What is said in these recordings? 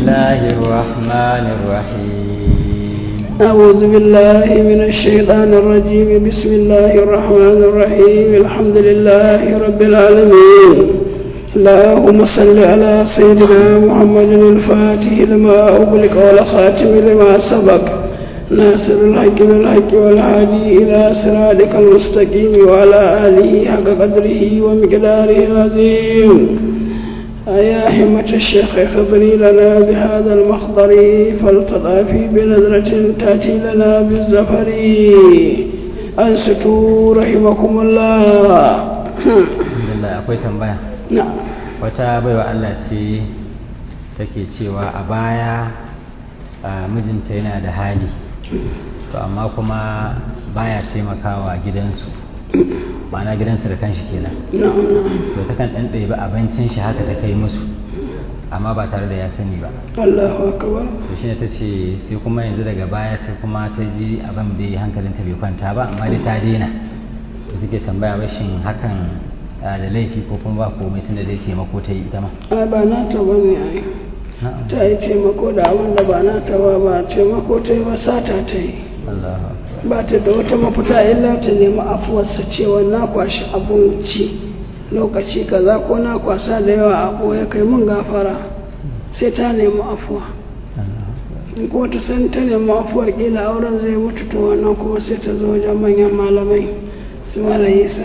الله الرحمن الرحيم أعوذ بالله من الشيطان الرجيم بسم الله الرحمن الرحيم الحمد لله رب العالمين اللهم صل على سيدنا محمد الفاتح لما أغلق والخاتم لما سبق ناصر الحق بالحق والهادي إلى صراطك المستقيم وعلى آله حق قدره ومقداره العظيم أيا همة الشيخ خبري لنا بهذا المخضر فالتضافي بنظرة تأتي لنا بالزفر أنستوا رحمكم الله alhamdulillah akwai tambaya نعم wata baiwa Allah ce take cewa a baya a, mijinta yana da hali to amma kuma baya taimakawa gidansu ma'ana gidansu da kanshi kenan نعم to takan ɗan ɗebi abincin shi haka ta kai musu amma ba tare da ya sani ba الله أكبر to shine ta ce sai kuma yanzu daga baya sai kuma ta ji abin da hankalinta bai kwanta ba amma dai ta daina to take tambaya rashin hakan a, da laifi ko kuma ba komai tunda dai taimako ta yi ita ma a ba na ta bane ai na'am ta yi taimako da abin da ba na ta ba ba taimako ta yi ba sata ta yi Allahu akbar ba ta da wata mafita illa ta nemi afuwarsa cewa na kwashi abinci lokaci kaza ko na kwasa da yawa abu ya kai mun gafara sai ta nemi afuwa Allahu akbar in kuma ta san ta nemi afuwar kila auren zai mutu to wannan kuma sai ta zo wajen manyan malamai su malayi sa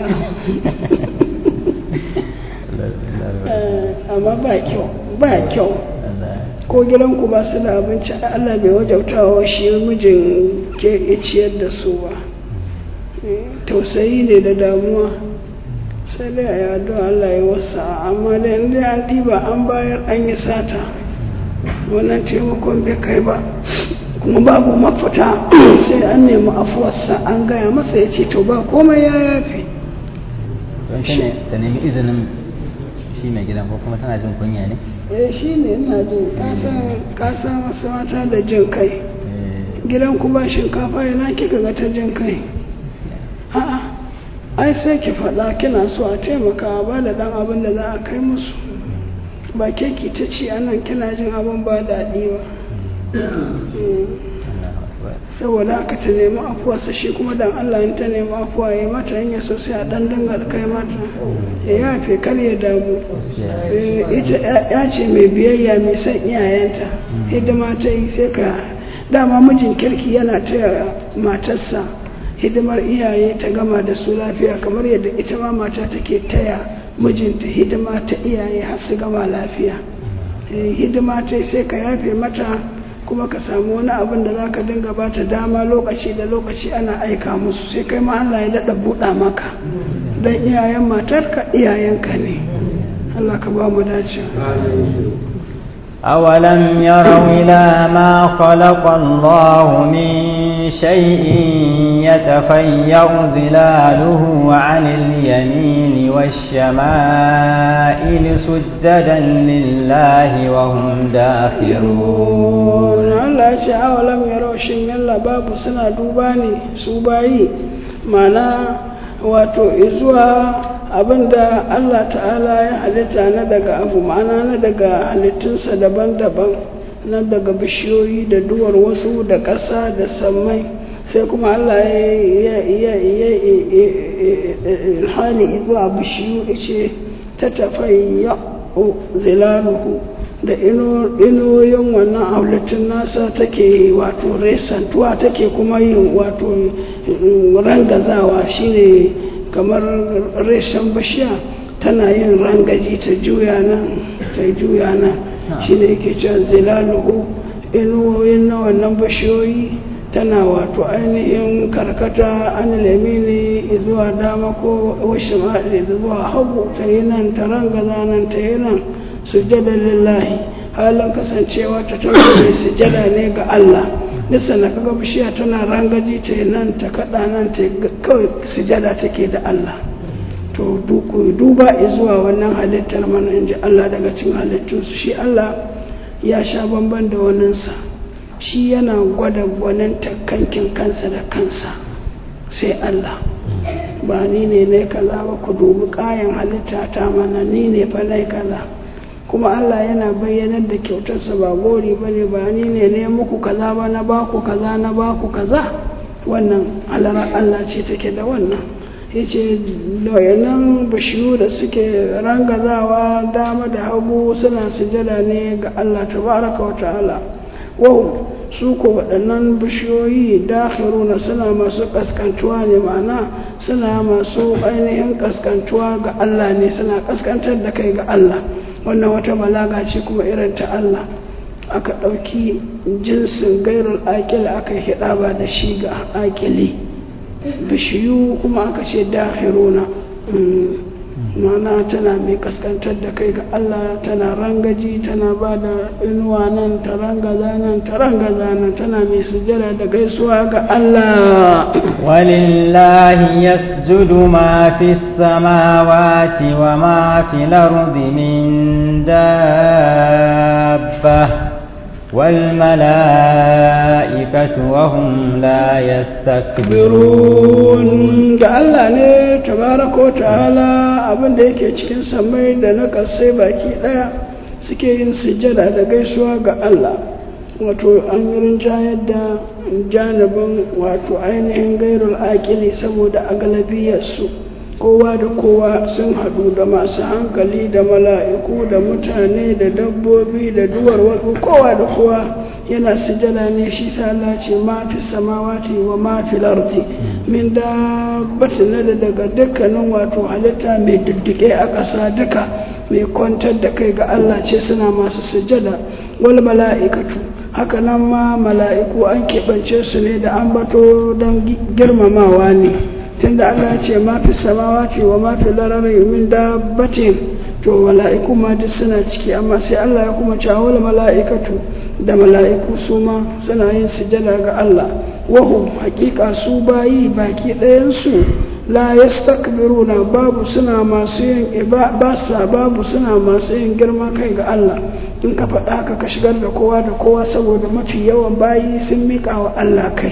amma ba kyau ba kyau ko gidanku ba su da abinci Allah bai wajautawa shi mijin ke ciyar da su ba tausayi ne da damuwa sai dai a yi addu'a Allah ya wasa amma da inda an ɗiba an bayar an yi sata wannan taimakon bai kai ba kuma babu mafita sai an nemi afuwarsa an gaya masa ya ce to ba komai ya yafi don ta ne ta nemi izinin shi mai gidan ko kuma tana jin kunya ne eh shi ne ina jin kasan wasu mata da jin kai Eh, gidan ku ba shinkafa yana kika ga ta jin kai a'a ai sai ki faɗa kina so a taimaka ba da ɗan abin da za a kai musu ba ke ki ta ci anan kina jin abin ba daɗi ba Mm. Allahu akbar saboda haka ta nemi afuwarsa shi kuma dan Allah in ta nemi afuwa ya mata hanyar sosai a ɗan dinga kai mata ya yafe kar ya damu gaskiya Eh, ita ya- ya ce mai biyayya mai son iyayenta hidima ta yi sai ka dama mijin kirki yana taya matarsa hidimar iyaye ta gama da su lafiya kamar yadda ita ma mata take taya mijinta hidima ta iyaye har su gama lafiya Eh, hidima ta yi sai ka yafe mata kuma ka samu wani abin da za ka dinga ba ta dama lokaci da lokaci ana aika musu sai kai ma Allah ya daɗa buɗa maka don iyayen matarka iyayenka ne Allah ka ba mu dace أولم يروا إلى ما خلق الله من شيء يتفيأ ظلاله عن اليمين والشمائل سجدا لله وهم داخرون Allah ya ce awalam ya raushin yalla babu suna duba ne su bayi mana wato izuwa abinda Allah ta'ala ya halitta na daga abu ma'ana na daga halittunsa daban-daban na daga bishiyoyi da duwar wasu da ƙasa da sammai sai kuma Allah ya ilhani zuwa bishiyu ce ta tafayya zilaluhu da inuyoyin wannan halittun nasa take wato resantuwa take kuma yin wato rangazawa shine kamar reshen bishiya tana yin rangaji ta juya nan ta juya nan shine yake cewa zilaluhu inuwoyin na wannan bishiyoyi tana wato ainihin karkata an lamini zuwa dama ko washe ma'ali zuwa hagu ta yi nan ta rangaza nan ta yi nan sujjada lillahi halin kasancewa ta tabbata sujjada ne ga Allah nisa na kaga bishiya tana rangaji ta yi nan ta kada nan ta kawai sujjada take da Allah to duba zuwa wannan halittar mana in ji Allah daga cikin halittunsu shi Allah ya sha bamban da waninsa shi yana gwada gwaninta kankin kansa da kansa sai Allah ba ni ne ne kaza ba ku dubi kayan halitta ta mana ni ne fa nai kaza kuma Allah yana bayyanar da kyautarsa ba gori ba ne ba ni ne ne muku kaza ba na baku kaza na baku kaza wannan alara Allah ce take da wannan yace doyanan bishiyu da suke rangazawa dama da hagu suna sujada ne ga Allah tabaraka wa ta'ala wahum su ko waɗannan bishiyoyi dakhiruna suna masu kaskantuwa ne ma'ana suna masu ainihin kaskantuwa ga Allah ne suna kaskantar da kai ga Allah wannan wata balaga ce kuma irin ta Allah aka ɗauki jinsin gairul aƙil aka hida ba da shi ga aƙili bishiyu kuma aka ce dakhiruna mana tana mai kaskantar da kai ga Allah tana rangaji tana ba da inuwa nan ta rangaza nan ta rangaza nan tana mai sujada da gaisuwa ga Allah ولله يسجد ما في السماوات وما في الأرض من دابة والملائكة وهم لا يستكبرون ga Allah ne tabaraka wa ta'ala abin da yake cikin samai da na kasai baki daya suke yin sujjada da gaisuwa ga Allah wato an yi rinjayar da janibin wato ainihin gairul aƙili saboda agalabiyarsu kowa da kowa sun haɗu da masu hankali da mala'iku da mutane da dabbobi da duwar wasu kowa da kowa yana sujada ne shi sa Allah ce ma fi samawati wa ma fi lardi min dabbatin na da daga dukkanin wato halitta mai diddike a ƙasa duka mai kwantar da kai ga Allah ce suna masu sujada wal mala'ikatu haka nan ma mala'iku an keɓance su ne da an bato don girmamawa ne tunda Allah ce ma fi samawati wa ma fi larari min dabbatin to mala'iku ma duk suna ciki amma sai Allah ya kuma cewa mala'ikatu da mala'iku su ma suna yin sujada ga Allah wahu hakika su bayi baki ɗayansu la yastakbiruna babu suna masu yin ba sa babu suna masu yin girma kai ga Allah in ka faɗa ka ka shigar da kowa da kowa saboda mafi yawan bayi sun miƙa wa Allah kai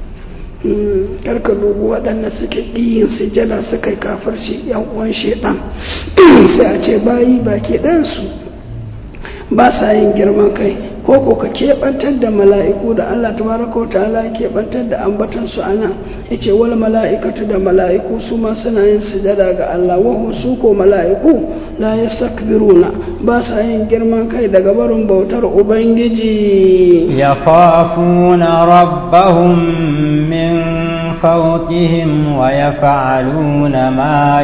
karka dubu waɗanda suke ɗiyin sujada suka yi kafarci yan uwan shaidan sai a ce bayi baki ɗansu ba sa yin girman kai ko ko ka keɓantar da mala'iku da Allah tabaraka wa ta'ala ya keɓantar da ambatan su ana yace wal mala'ikatu da mala'iku su ma suna yin sujada ga Allah wa su ko mala'iku la yastakbiruna ba sa yin girman kai daga barin bautar ubangiji yakhafuna rabbahum min fawqihim wa yaf'aluna ma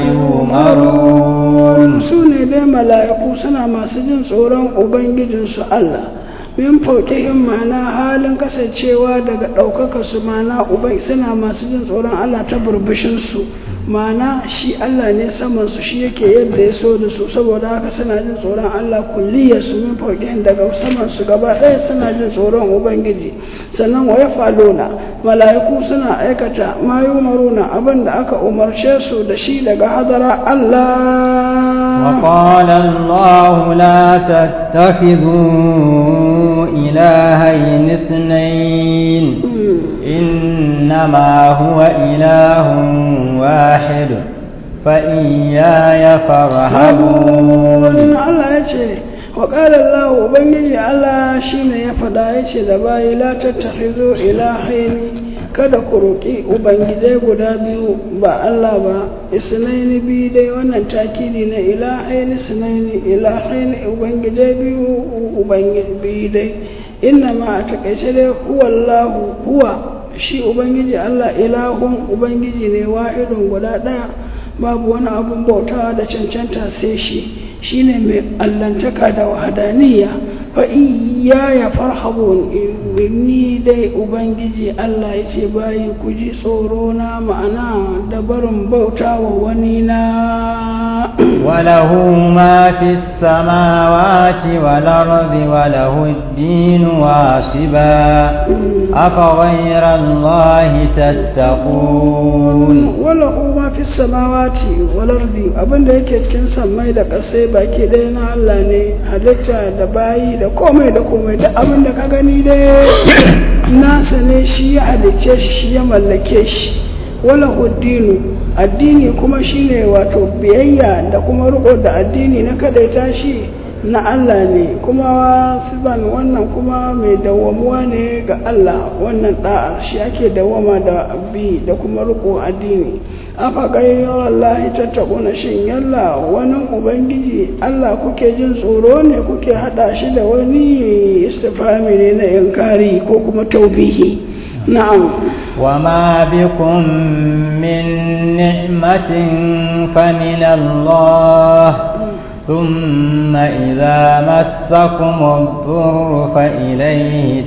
yumarun su ne dai mala'iku suna masu jin tsoron ubangijinsu Allah min fauƙihim ma'ana halin kasancewa daga ɗaukaka su ma'ana ubai suna masu jin tsoron Allah ta burbushinsu ma'ana shi Allah ne saman su shi yake yadda ya so da su saboda haka suna jin tsoron Allah kulliyar su min fauƙihim daga saman su gaba ɗaya suna jin tsoron ubangiji sannan wa falona mala'iku suna aikata ma yumaruna abin da aka umarce su da shi daga hadara Allah وقال الله لا تتخذوا إلهين اثنين إنما هو إله واحد فإياي فارهبون الله يجي وقال الله ubangiji Allah shine ya fada yace da bayi la tattakhizu ilahaini kada ku roƙi ubangijai guda biyu ba Allah ba isnaini biyu dai wannan takidi na ilahaini isnaini ilahaini ubangijai biyu ubangiji biyu dai inna ma a takaice dai huwa Allah huwa shi ubangiji Allah ilahun ubangiji ne wahidun guda ɗaya babu wani abun bautawa da cancanta sai shi shine mai allantaka da wahadaniya fa iya ya farhabun ni dai ubangiji Allah ya ce bayi ku ji tsoro na ma'ana da barin bauta wa wani na وله ما في السماوات والأرض وله الدين واصبا أفغير الله تتقون وله ما في السماوات والأرض abin da yake cikin sammai da ƙasai baki ɗaya na Allah ne halitta da bayi da komai da komai da abin da ka gani dai nasa ne shi ya halicce shi shi ya mallake shi wala huddinu addini kuma shine wato biyayya da kuma riko da addini na kadaita shi na Allah ne kuma wasiban wannan kuma mai dawwamuwa ne ga Allah wannan da'a shi ake dawwama da bi da kuma riko addini afa gayyar Allah tattaquna shin yalla wani ubangiji Allah kuke jin tsoro ne kuke hada shi da wani istifhami ne na inkari ko kuma taubihi na'am وما بكم من نعمة فمن الله ثم إذا مسكم الضر فإليه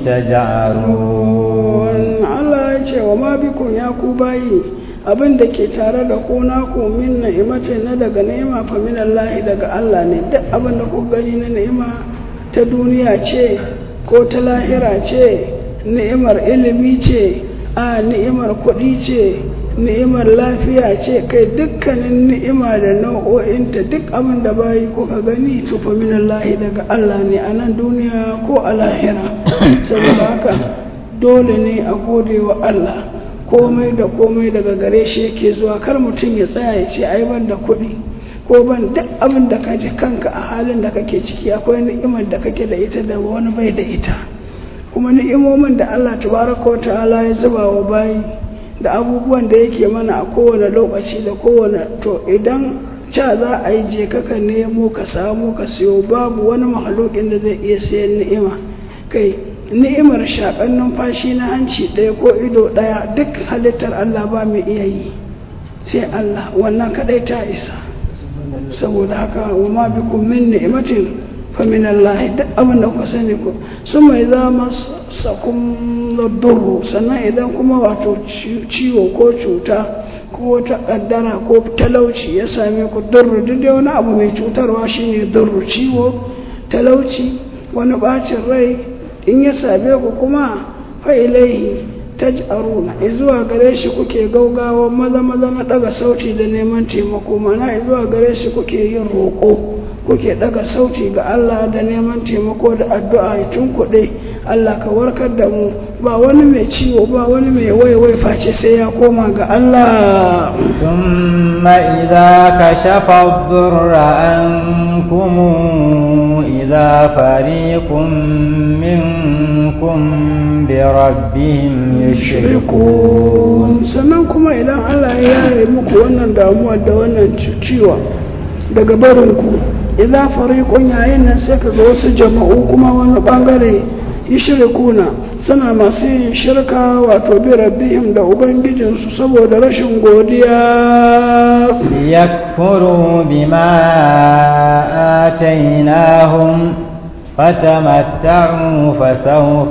تجعلون Allah ya ce wa ma bikun ya ku bayi abin da ke tare da ku na ku min ni'imatin na daga ni'ima fa min Allah daga Allah ne duk abin da ku gani na ni'ima ta duniya ce ko ta lahira ce ni'imar ilimi ce a ni'imar kuɗi ce ni'imar lafiya ce kai dukkanin ni'ima da nau'o'inta duk abin da bayi kuka gani to fa min Allah daga Allah ne a nan duniya ko a lahira saboda haka dole ne a gode wa Allah komai da komai daga gare shi yake zuwa kar mutum ya tsaya ya ce ai ban da kuɗi ko ban duk abin da ka ji kanka a halin da kake ciki akwai ni'imar da kake da ita da wani bai da ita kuma ni'imomin da Allah tabaraka wa ta'ala ya zuba wa bayi da abubuwan da yake mana a kowane lokaci da kowane to idan ca za a yi je kaka nemo ka samu ka siyo babu wani mahalokin da zai iya sayan ni'ima kai ni'imar shaƙar numfashi na hanci ɗaya ko ido ɗaya duk halittar Allah ba mai iya yi sai Allah wannan kaɗai ta isa saboda haka wa ma bikum min ni'matin fa min Allah duk abin da kuka sani ku sun mai za masakun durru sannan idan kuma wato ciwo ko cuta ko wata kaddara ko talauci ya same ku durru duk dai wani abu mai cutarwa shine durru ciwo talauci wani bacin rai in ya same ku kuma fa ilaihi taj'aruna zuwa gare shi kuke gaugawa maza maza na daga sauti da neman taimako mana zuwa gare shi kuke yin roƙo kuke daga sauti ga Allah da neman taimako da addu'a ya tunkuɗe Allah ka warkar da mu ba wani mai ciwo ba wani mai waiwai face sai ya koma ga Allah ثم إذا كشف الضر عنكم إذا فريق منكم بربهم يشركون sannan kuma idan Allah ya yi muku wannan damuwa da wannan ciwo daga barinku idan fariqun yayin nan sai ka ga wasu jama'u kuma wani bangare yushrikuna suna masu yin shirka wato bi rabbihim da ubangijinsu saboda rashin godiya ليكفروا بما آتيناهم فتمتعوا فسوف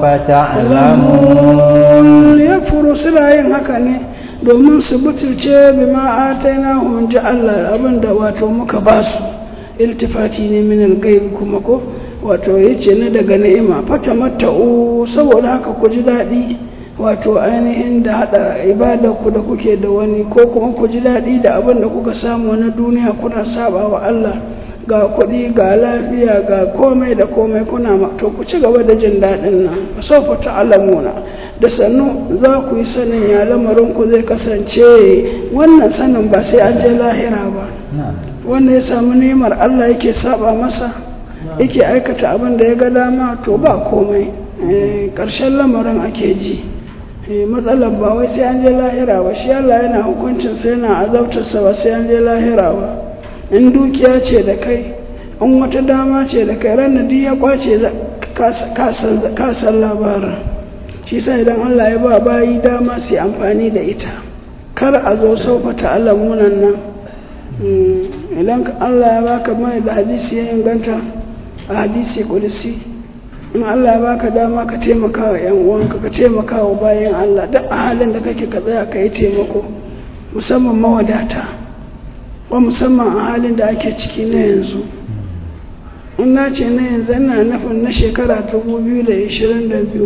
تعلمون yakfuru suna yin haka ne domin su butulce bi ma ataina hum ji Allah abinda wato muka ba su iltifati ne min al kuma ko wato yace na daga ni'ima fatamatta'u saboda haka ku ji daɗi wato ainihin da hada ibada ku da kuke da wani ko kuma ku ji daɗi da abin da kuka samu na duniya kuna saba wa Allah ga kuɗi ga lafiya ga komai da komai kuna ma to ku ci gaba da jin daɗin nan sofa ta'lamuna da sannu za ku yi sanin ya lamarin ku zai kasance wannan sanin ba sai an je lahira ba wanda ya samu nemar Allah yake saba masa yake aikata abin da ya ga dama to ba komai ƙarshen lamarin ake ji matsalar ba wai sai an je lahira ba shi Allah yana hukuncin sai yana azabtarsa ba sai an je lahira ba in dukiya ce da kai in wata dama ce da kai ranar duk ya kwace kasan labarin shi sa idan Allah ya ba bayi dama su amfani da ita kar a zo saufata alamunan nan idan Allah ya baka mai da hadisi ya inganta a hadisi kudusi in Allah ya baka dama ka taimaka wa yan uwanka ka taimaka wa bayan Allah duk a halin da kake ka tsaya ka yi taimako musamman mawadata wa musamman a halin da ake ciki na yanzu in na ce na yanzu ina nufin na shekara 2022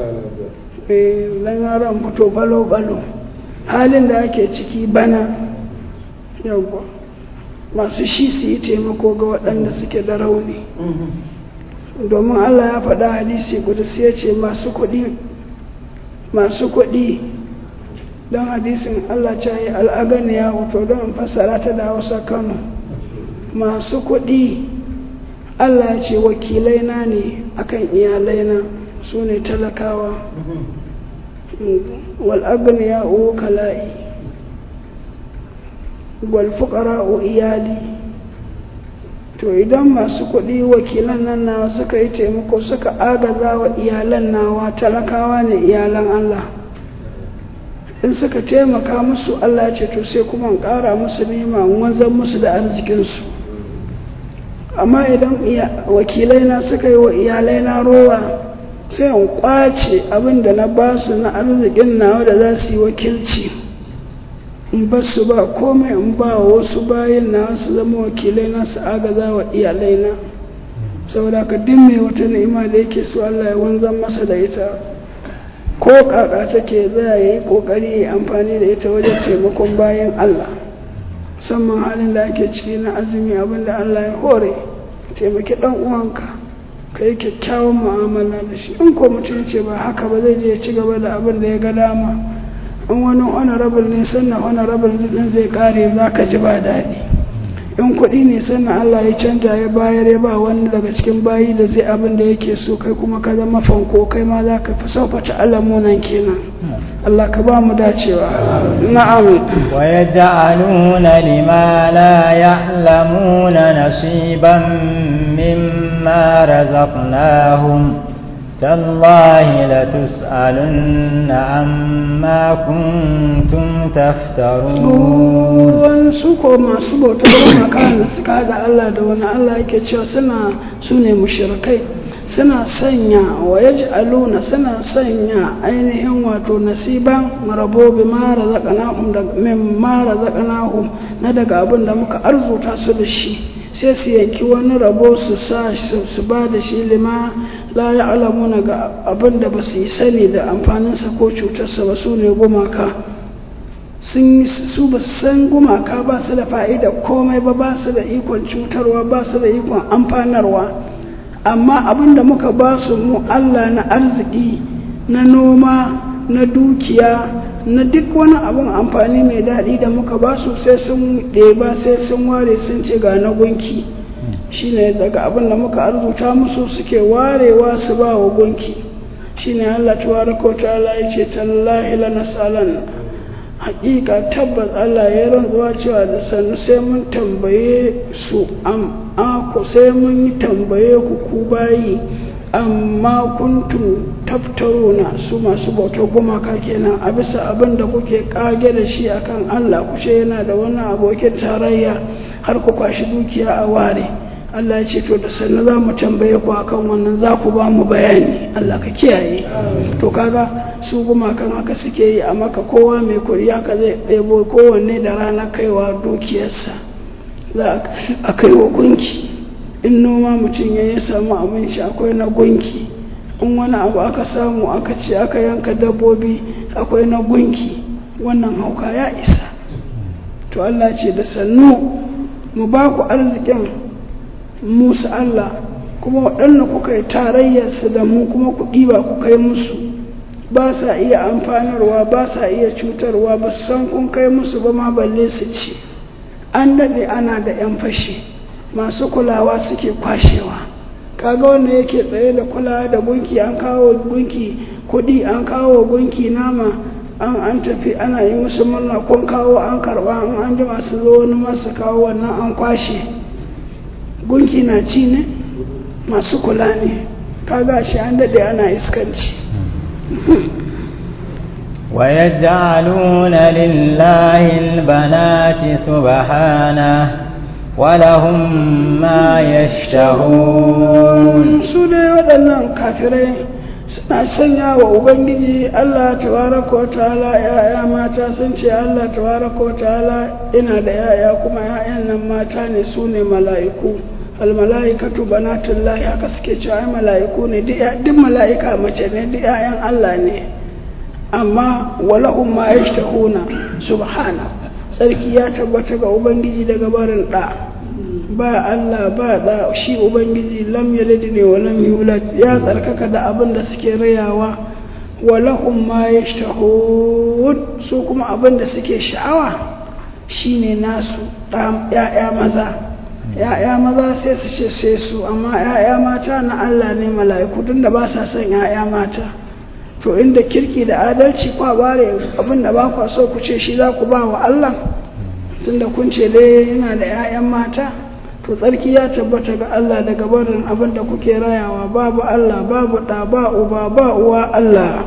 dan yaran fito balo-balo halin da ake ciki bana yawwa masu shi su yi taimako ga waɗanda suke da rauni domin allah ya faɗa hadisi kudus ya ce masu kuɗi masu kuɗi don hadisin allah ta yi al'agani ya hoto don fassara ta da hausa kano masu kuɗi Allah ya ce wakilaina ne akan iyalaina su ne talakawa wal agniya'u kala'i wal fuqara'u iyali to idan masu kuɗi wakilan nan nawa suka yi taimako suka agaza wa iyalan nawa talakawa ne iyalan Allah in suka taimaka musu Allah ce to sai kuma in ƙara musu nema wanzan musu da arzikinsu amma idan wakilai na suka yi wa iyalai na rowa sai in kwace abin da na ba su na arzikin nawa da za su yi wakilci in ba su ba komai in ba wasu bayan na su zama wakilai na su agaza wa iyalai na saboda ka dimme wata ni'ima da yake so Allah ya wanzan masa da ita ko kaka take za ya yi kokari ya amfani da ita wajen taimakon bayan Allah musamman halin da ake ciki na azumi abinda Allah ya hore taimaki dan uwanka ka yi kyakkyawan mu'amala da shi in ko mutum ce ba haka ba zai je ya ci gaba da abin da ya ga dama in wani honorable ne sannan honorable din zai kare za ka ji ba daɗi in kuɗi ne sannan Allah ya canja ya bayar ya ba wani daga cikin bayi da zai abin da yake so kai kuma ka zama fanko kai ma za ka fi saufata alamunan kenan Allah ka ba mu dacewa na'am wa yaj'aluna lima la ya'lamuna nasiban mimma razaqnahum تالله لتسألن عما كنتم تفترون su ko masu bautar makaran da suka haɗa Allah da wani Allah yake cewa suna su ne mushrikai suna sanya wa yaj'aluna suna sanya ainihin wato nasiban marabo bi ma razaqnahum da min ma razaqnahum na daga abin da muka arzuta su da shi sai su yanki wani rabo su sa su ba da shi lima la ya alamuna ga abin da ba su yi sani da amfaninsa ko cutarsa ba su ne gumaka sun su ba san gumaka ba su da fa'ida komai ba ba su da ikon cutarwa ba su da ikon amfanarwa amma abin da muka ba su mu Allah na arziki na noma na dukiya na duk wani abin amfani mai daɗi da muka ba su sai sun ɗeba sai sun ware sun ce ga na gunki shine daga abin da muka arzuta musu suke warewa su ba wa gunki shine Allah tabaraka wa ta'ala yace tallahi lanasalan haƙiƙa tabbas Allah ya rantsuwa cewa da sannu sai mun tambaye su am ako sai mun tambaye ku ku bayi amma kuntum taftaruna su masu bautar gumaka kenan a bisa abin da kuke kage da shi akan Allah kushe yana da wani abokin tarayya har ku kwashi dukiya a ware Allah ya ce to da sannu za mu tambaye ku akan wannan za ku ba mu bayani Allah ka kiyaye to kaga su gumakan haka suke yi a maka kowa mai kuri haka zai ɗebo kowanne da rana kaiwa dukiyarsa za a kai wa gunki in noma mutum ya yi samu abinci akwai na gunki in wani abu aka samu aka ce aka yanka dabbobi akwai na gunki wannan hauka ya isa to Allah ce da sannu mu ba ku arzikin musu Allah kuma waɗanda kuka yi tarayyarsu da mu kuma ku ɗiba ku kai musu ba sa iya amfanarwa ba sa iya cutarwa ba san kun kai musu ba ma balle su ci an daɗe ana da 'yan fashi masu kulawa suke kwashewa kaga wanda yake tsaye da kulawa da gunki an kawo gunki kuɗi an kawo gunki nama an an tafi ana yi musu murna kun kawo an karɓa an an jima su zo wani masu kawo wannan an kwashe gunki na ci ne masu kula ne kaga shi an daɗe ana iskanci ويجعلون لله البنات سبحانه ولهم ما يشتهون su dai waɗannan kafirai suna sanya wa ubangiji Allah tabaraka wa ta'ala ya'ya mata sun ce Allah tabaraka wa ta'ala ina da ya'ya kuma ya'yan nan mata ne su ne mala'iku almala'ikatu banatullahi haka suke cewa ai mala'iku ne duk mala'ika mace ne duk ya'yan Allah ne amma walahum ma yashtahuna subhana sarki ya tabbata ga ubangiji daga barin da ba Allah ba da shi ubangiji lam yalid ne wa lam yulad ya tsarkaka da abin da suke rayawa walahum ma yashtahun su kuma abin da suke sha'awa shine nasu ya'ya maza ya'ya maza sai su ce sai su amma ya'ya mata na Allah ne mala'iku tun da ba sa son ya'ya mata to inda kirki da adalci kwa bare abin da ba kwa so ku ce shi za ku ba wa Allah tunda kun ce dai yana da 'ya'yan mata to tsarki ya tabbata ga Allah daga barin abin da kuke rayawa babu Allah babu ɗa ba uba ba uwa Allah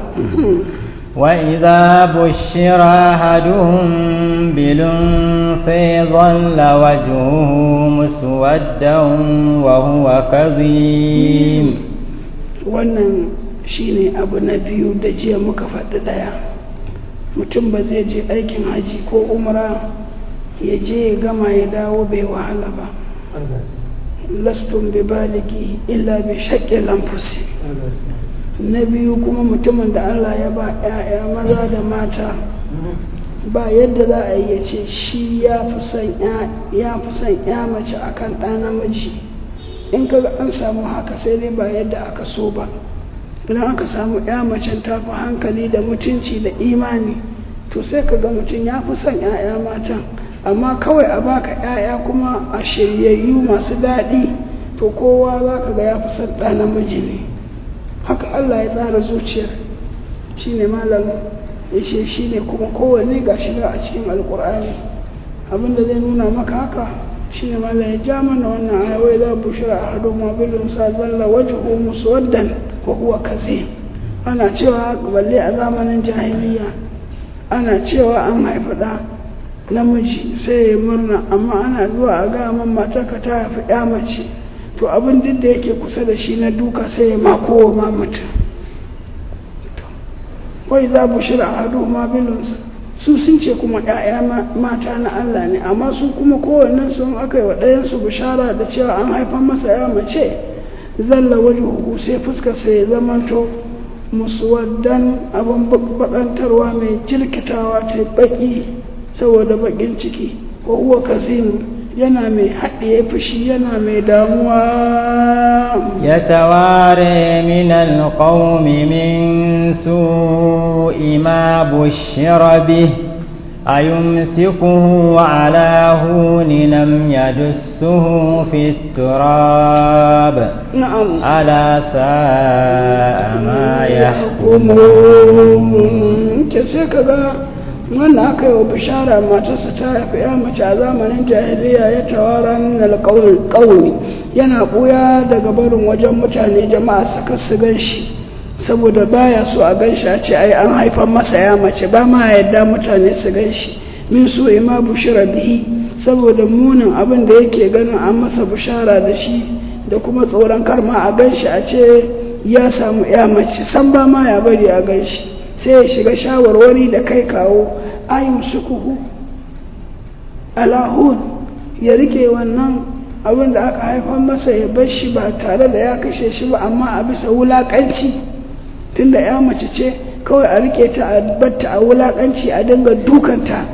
وإذا بشر أحدهم بالأنثى ظل وجهه مسودا وهو كظيم wannan shine abu na biyu da jiya muka faɗi ɗaya mutum ba zai je aikin haji ko umra ya je ya gama ya dawo bai wahala ba lastun bi baligi illa bi shaƙe lamfusi na biyu kuma mutumin da Allah ya ba 'ya'ya maza da mata ba yadda za a yi ya ce shi ya fi son ya mace akan ɗa namiji in kaga an samu haka sai dai ba yadda aka so ba idan aka samu ya macen ta fi hankali da mutunci da imani to sai ka ga mutum ya fi son 'ya'ya matan amma kawai a baka 'ya'ya kuma a shiryayyu masu daɗi to kowa za ka ga ya fi son ɗa namiji ne haka Allah ya tsara zuciyar shi ne malam ya ce shi ne kuma kowanne ga shiga a cikin alkur'ani abinda zai nuna maka haka shi ne malam ya ja mana wannan aya wai za bushira a hadu mabilin sa zalla wajhu muswaddan wa huwa kazim ana cewa balle a zamanin jahiliya ana cewa an haifi ɗa namiji sai ya murna amma ana zuwa a ga man matarka ta haifi ya mace to abin duk da yake kusa da shi na duka sai ya mako wa ma mutum wai za bu shira a hadu ma bilunsa su sun ce kuma ‘ya'ya mata na Allah ne amma su kuma kowannen sun aka yi wa ɗayansu bishara da cewa an haifan masa ya mace zalla waje huku sai fuskar sai ya zamanto muswaddan abin bakantarwa mai jirkitawa ta baki saboda bakin ciki ko huwa kasimu yana mai haɗe fushi yana mai damuwa ya taware min alƙaumi min su'i ma bushira bih أيمسكه على هون لم يدسه في التراب نعم ألا ساء ما يحكمون كسيكذا wannan aka yi wa bishara matarsa ta haifi ya mace a zamanin jahiliya ya tawara min alƙawmi yana ɓuya daga barin wajen mutane jama'a suka su gan shi saboda baya so a gan shi a ce ai an haifan masa ya mace ba ma yadda mutane su gan shi min so ima bushira bihi saboda munin abin da yake ganin an masa bishara da shi da kuma tsoron karma a gan shi a ce ya samu ya mace san ba ma ya bari a gan shi sai ya shiga shawarwari da kai kawo ayin sukuhu alahun ya rike wannan abin da aka haifar masa ya bar shi ba tare da ya kashe shi ba amma a bisa wulakanci tunda ya mace ce kawai a rike ta a batta a wulakanci a dinga dukanta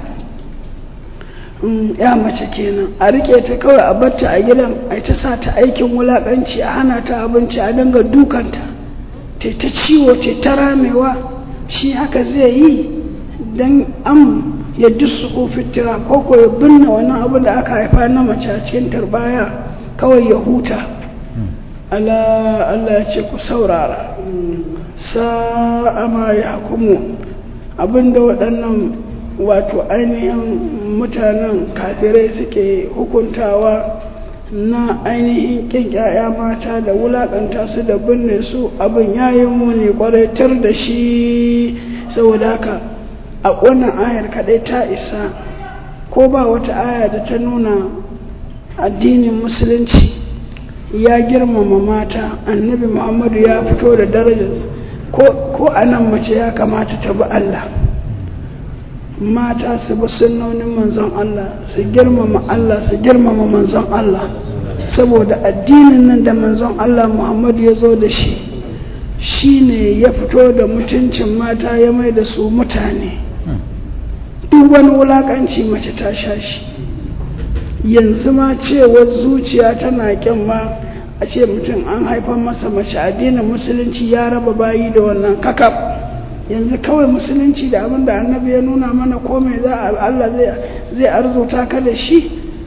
ya mace kenan a rike ta kawai a batta a gidan a ta sa ta aikin wulakanci a hana ta abinci a dinga dukanta ta ta ciwo ta ta ramewa shi haka zai yi don an ya dusu fitira ko ko ya binne wannan abu da aka haifa na mace a cikin tarbaya kawai ya huta Allah Allah ya ce ku saurara sa'a ma ya hukumu abinda waɗannan wato ainihin mutanen kafirai suke hukuntawa na ainihin ƙin ‘ya'ya mata da wulaƙanta su da binne su abin yayi muni ƙwaraitar da shi saboda haka a wannan ayar kaɗai ta isa ko ba wata aya da ta nuna addinin musulunci ya girmama mata annabi muhammadu ya fito da darajar ko a nan mace ya kamata ta bi Allah mata su bi sunnonin manzon Allah su girmama Allah su girmama manzon Allah saboda addinin nan da manzon Allah muhammadu ya zo da shi shi ne ya fito da mutuncin mata ya mai da su mutane duk wani wulakanci mace ta sha shi yanzu ma cewar zuciya tana kyan ma a ce mutum an haifar masa mace addinin musulunci ya raba bayi da wannan kakaf yanzu kawai musulunci da abin da annabi ya nuna mana komai za a Allah zai arzuta ka da shi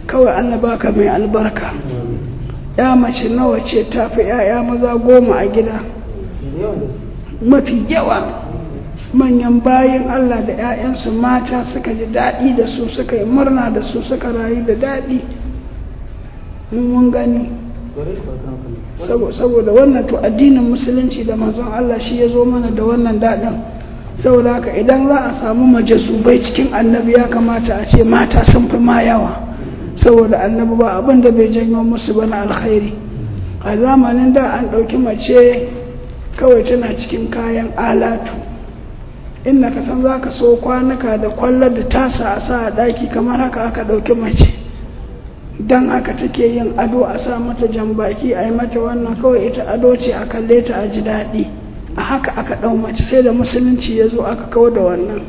kawai Allah baka mai albarka ya mace nawa ce ta fi ‘ya'ya maza goma a gida mafi yawa manyan bayan Allah da ‘ya'yansu mata suka ji daɗi da su suka yi murna da su suka rayu da daɗi mun gani saboda wannan to addinin musulunci da manzon Allah shi ya zo mana da wannan daɗin saboda haka idan za a samu majasubai cikin annabi ya kamata a ce mata sun fi ma yawa saboda annabi ba abin da bai janyo musu ba na alkhairi a zamanin da an ɗauki mace kawai tana cikin kayan alatu inda ka san za ka so kwanuka da kwallar da tasa a sa a ɗaki kamar haka aka ɗauki mace don haka take yin ado a sa mata jambaki a yi mata wannan kawai ita ado ce a kalle ta a ji daɗi a haka aka ɗau mace sai da musulunci ya zo aka kawo da wannan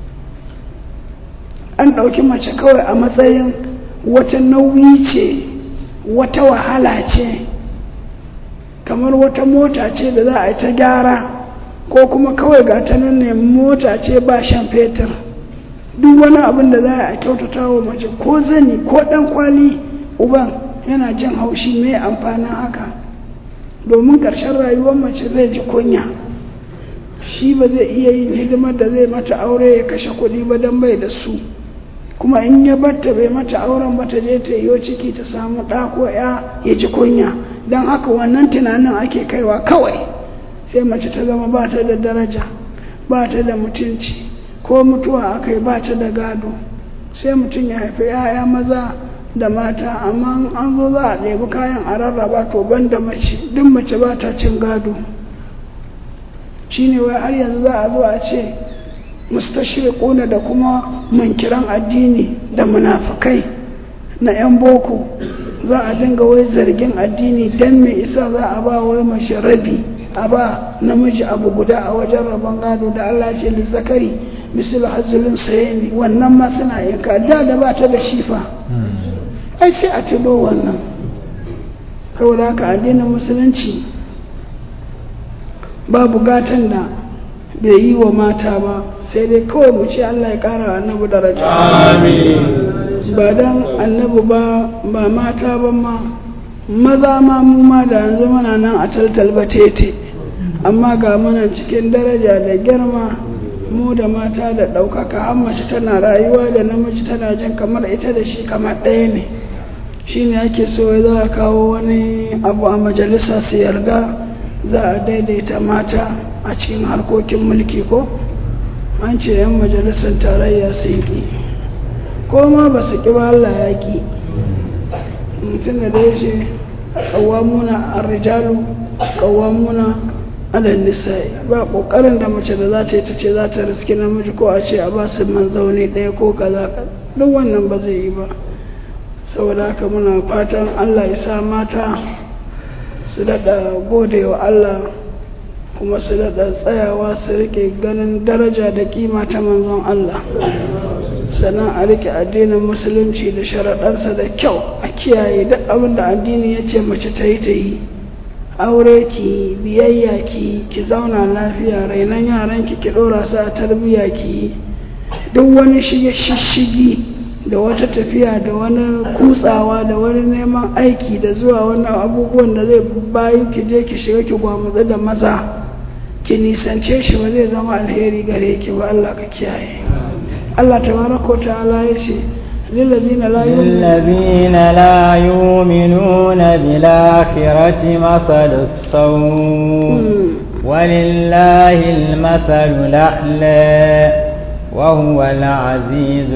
an ɗauki mace kawai a matsayin wata nauyi ce wata wahala ce kamar wata mota ce da za a yi ta gyara ko kuma kawai ga ta nan ne mota ce ba shan fetur duk wani abin da za a kyautata wa mace ko zani ko ɗan kwali uban yana jin haushi mai amfanin haka domin ƙarshen rayuwar mace zai ji kunya shi ba zai iya yin hidimar da zai mata aure ya kashe kuɗi ba don bai da su kuma in ya batta bai mata auren ba ta je ta yiwo ciki ta samu ɗa ko ya ya ji kunya don haka wannan tunanin ake kaiwa kawai sai mace ta zama ba ta da daraja ba ta da mutunci ko mutuwa aka yi ba ta da gado sai mutum ya haifi 'ya'ya maza da mata amma an zo za a ɗebi kayan a rarraba to ban da mace duk mace ba ta cin gado shine wai har yanzu za a zo a ce mustashriquna da kuma mankiran addini da munafukai na 'yan boko za a dinga wai zargin addini don me isa za a ba wai mace rabi a ba namiji abu guda a wajen rabon gado da Allah ce da zakari misal hazulun sayani wannan ma suna yanka da da ba ta da shifa ai sai a tudo wannan saboda haka addinin musulunci babu gatan da bai yi wa mata ba sai dai kawai mu ce Allah ya kara annabi daraja ba dan annabi ba ba mata ba ma maza ma mu ma da yanzu muna nan a taltal batete amma ga muna cikin daraja da girma mu da mata da ɗaukaka har mace tana rayuwa da namiji tana jin kamar ita da shi kamar ɗaya ne shi ne ake so za a kawo wani abu a majalisa su yarda za a daidaita mata a cikin harkokin mulki ko an ce 'yan majalisar tarayya sun ƙi ko ma ba su ƙi ba Allah ya ƙi mutum da ya ce ƙawamuna a rijalu ƙawamuna alal nisa'i ba ƙoƙarin da mace da za ta yi ta ce za ta riski namiji ko a ce a ba su manzauni ɗaya ko kaza duk wannan ba zai yi ba saboda haka muna fatan Allah ya sa mata su daɗa gode wa Allah kuma su daɗa tsayawa su rike ganin daraja da kima ta manzon Allah sannan a rike addinin musulunci da sharaɗansa da kyau a kiyaye duk abin da addini ya ce mace ta yi ta yi aure ki biyayya ki ki zauna lafiya rainon yaranki ki ɗora su a tarbiyya ki duk wani shige shishigi da wata tafiya da wani kutsawa da wani neman aiki da zuwa wani abubuwan da zai bayu ki je ki shiga ki gwamutsu da maza ki nisance shi ba zai zama alheri gare ki ba Allah ka kiyaye Allah tabaraka wa ta'ala ya ce للذين لا للذين لا يؤمنون بالآخرة مثل السوء ولله المثل الأعلى وهو العزيز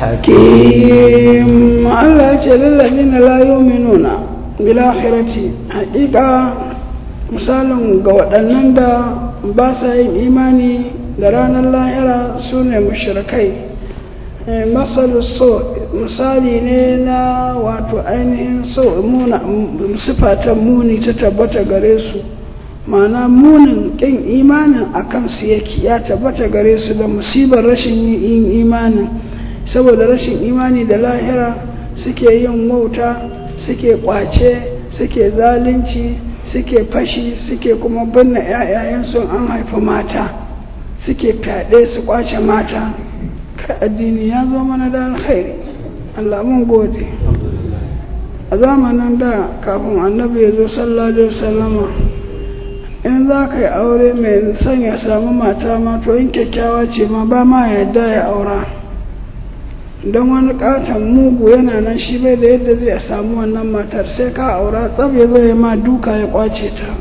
الحكيم الله يقول للذين لا يؤمنون بالآخرة حقيقة misalin ga waɗannan da ba sa yin imani da ranar lahira su ne mashirkai masalu so misali ne na wato ainihin so sifatan muni ta tabbata gare su ma'ana munin ƙin imanin a kansu yake ya tabbata gare su da musibar rashin yin imanin saboda rashin imani da lahira suke yin wauta suke kwace suke zalunci suke fashi suke kuma binne 'ya'yayensu an haifi mata suke fyaɗe su kwace mata ka addini ya zo mana da alkhairi Allah mun gode a zamanin da kafin annabi ya zo sallallahu alaihi wasallama in za ka yi aure mai son ya samu mata ma to in kyakkyawa ce ma ba ma yadda ya aura don wani katon mugu yana nan shi bai da yadda zai samu wannan matar sai ka aura tsab ya zai ma duka ya kwace ta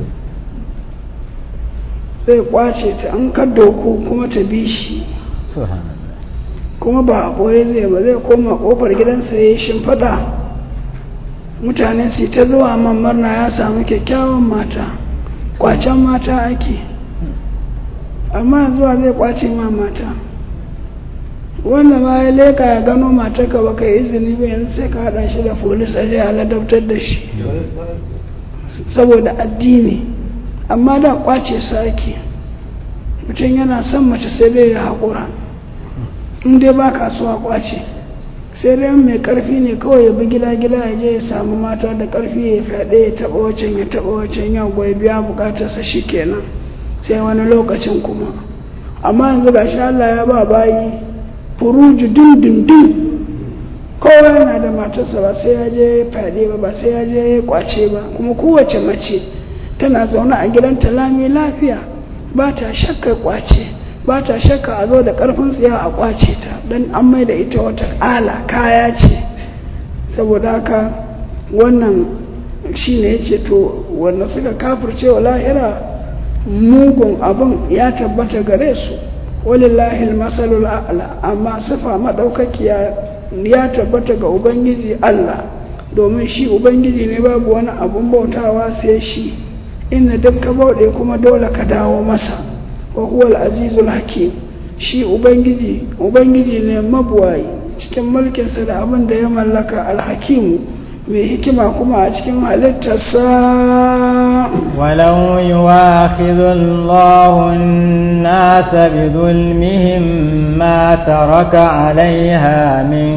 zai kwace ta an ka doku kuma ta bi shi kuma ba a ɓoye zai ba zai koma ƙofar gidansa ya yi shimfiɗa mutane su ta zuwa man murna ya samu kyakkyawan mata kwacen mata ake amma zuwa zai kwace ma mata wanda ma ya leka ya gano matarka ba ka yi izini ba yanzu sai ka haɗa shi da polis a je a ladabtar da shi saboda addini amma da kwace su ake mutum yana son mace sai dai ya haƙura in dai ba kasuwa kwace sai dai mai karfi ne kawai ya bi gida gida ya je ya samu mata da karfi ya fyaɗe ya taɓa wacan ya taɓa wacan ya goyi biya bukatarsa shi kenan sai wani lokacin kuma amma yanzu ga shi Allah ya ba bayi furuju dindindin kowa yana da matarsa ba sai ya je fyaɗe ba ba sai ya je ya kwace ba kuma kowace mace tana zaune a gidanta lami lafiya ba ta shakka kwace ba ta shakka a zo da ƙarfin tsiya a kwace ta don an mai da ita wata ala kaya ce saboda haka wannan shi ne ya ce to wanda suka kafirce wa lahira mugun abin ya tabbata gare su walillahi masalul a'la amma sifa maɗaukakiya ya tabbata ga ubangiji Allah domin shi ubangiji ne babu wani abun bautawa sai shi inda duk ka bauɗe kuma dole ka dawo masa wa huwa al-azizul hakim shi ubangiji ubangiji ne mabuwayi cikin mulkinsa da abin da ya mallaka al-hakimu mai hikima kuma a cikin halittarsa ولو يواخذ الله الناس بظلمهم ما ترك عليها من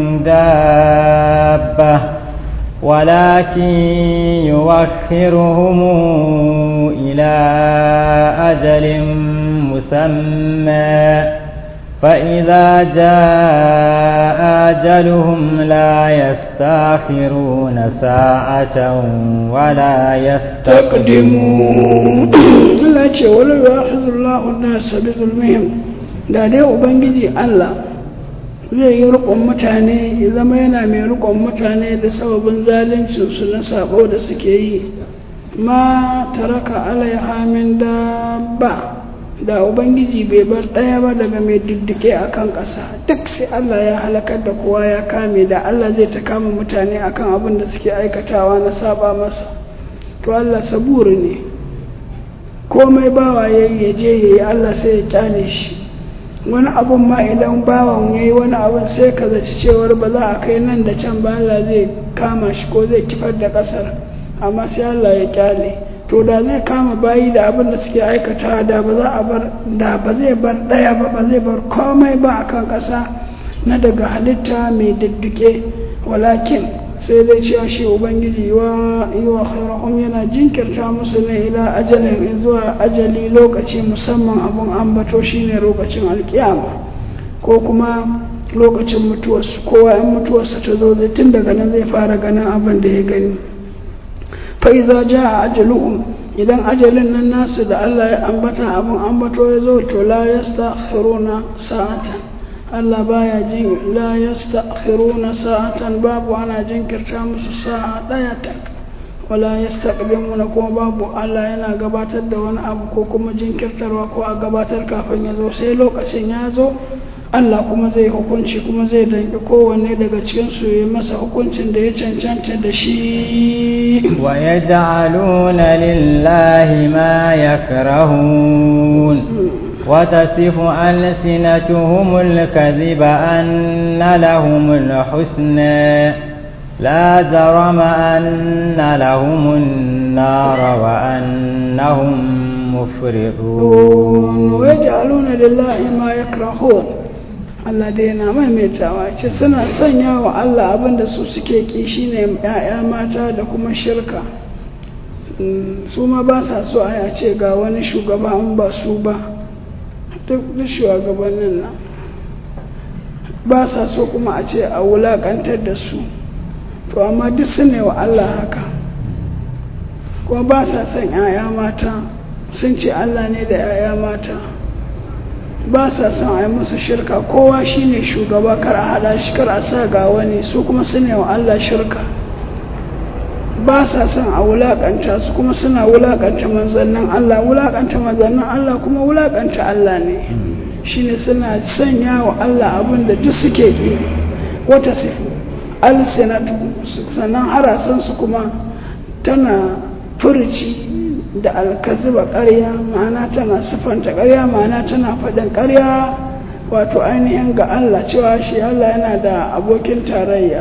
دابة ولكن يوخرهم إلى أجل مسمى فإذا جاء أجلهم لا يستاخرون ساعة ولا يستقدمون Allah ce wala yu'akhidullahu an-nasa bi zulmihim da dai ubangiji Allah zai yi rukun mutane ya zama yana mai rukun mutane da sababin zaluncin su na sabo da suke yi ma taraka alaiha min dabba da ubangiji bai bar ɗaya ba daga mai diddike a kan ƙasa duk sai Allah ya halakar da kowa ya kame da Allah zai ta kama mutane akan abin da suke aikatawa na saba masa to Allah saburi ne komai bawa ya yi ya je ya yi Allah sai ya kyale shi wani abun ma idan bawan ya yi wani abun sai ka zaci cewar ba za a kai nan da can ba Allah zai kama shi ko zai kifar da ƙasar amma sai Allah ya kyale to da zai kama bayi da abin da suke aikata da ba za a bar da ba zai bar ɗaya ba ba zai bar komai ba a kan ƙasa na daga halitta mai didduke walakin sai dai cewa shi ubangiji wa yi wa khairahum yana jinkirta musu ne ila ajalin zuwa ajali lokaci musamman abun ambato shine lokacin alkiyama ko kuma lokacin mutuwarsu kowa in mutuwarsa ta zo zai tun daga nan zai fara ganin abin da ya gani fa'iza ja a ajaluhum idan ajalin nan nasu da Allah ya ambata abin ambato ya zo to la yastakhiruna sa'atan Allah baya jin la yastakhiruna sa'atan babu ana jinkirta musu sa'a daya tak wala yastaqdimuna kuma babu Allah yana gabatar da wani abu ko kuma jinkirtarwa ko a gabatar kafin ya zo sai lokacin ya zo Allah kuma zai hukunci kuma zai danki kowanne daga cikin su ya masa hukuncin da ya cancanta da shi wa yaj'aluna lillahi ma yakrahun وتصف ألسنتهم الكذب أن لهم الحسنى لا جرم أن لهم النار وأنهم مفرطون ويجعلون لله ما يكرهون Allah dai yana maimaitawa ce suna sanya wa Allah abin da su suke ki shine ‘ya'ya mata da kuma shirka su ma ba sa so a ce ga wani shugaba an ba su ba duk shugabannin nan ba sa so kuma a ce a wulakantar da su to to amma duk su ne wa Allah haka kuma ba sa son 'ya'ya mata sun ce Allah ne da 'ya'ya mata ba sa son a yi musu shirka kowa shine shugaba kar a hada shi kar a sa ga wani su kuma su ne wa Allah shirka ba sa son a wulakanta su kuma suna wulakanta manzannin Allah wulakanta manzannin Allah kuma wulakanta Allah ne shine suna sanya wa Allah abin da duk suke yi wata sifu alsinatu sannan harasansu kuma tana furci da alkaziba ƙarya ma'ana tana siffanta ƙarya ma'ana tana faɗin ƙarya wato ainihin ga Allah cewa shi Allah yana da abokin tarayya